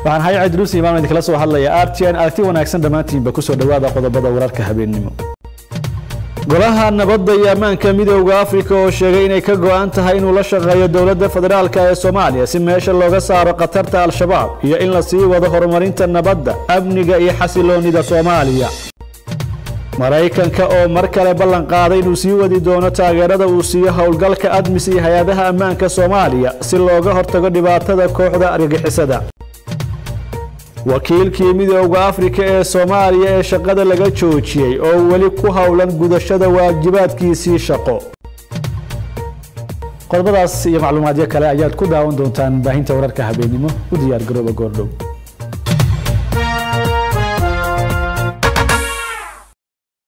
waxaan hay cidruus imaan idinkala soo hadlaya r t n aragti wanaagsan dhammaantiinba kusoo dhowaada qodobada wararka habeennimo golaha nabadda iyo ammaanka midooda afrika oo sheegay inay ka go-an tahay inuu la shaqeeyo dowladda federaalk ee soomaaliya si meesha looga saaro khatarta al-shabaab iyo in la sii wado horumarinta nabadda amniga iyo xasiloonida soomaaliya maraykanka oo mar kale ballan qaaday inuu sii wadi doono taageerada uu siiyo howlgalka admis iyo hay-adaha ammaanka soomaaliya si looga hortago dhibaatada kooxda argagixisada wakiilkii midooda afrika ee soomaaliya ee shaqada laga joojiyey oo weli ku howlan gudashada waajibaadkiisii shaqo qodobadaas iyo macluumaadyo kale ayaad ku daawan doontaan baahinta wararka habeennimo u diyaar garooba goordhow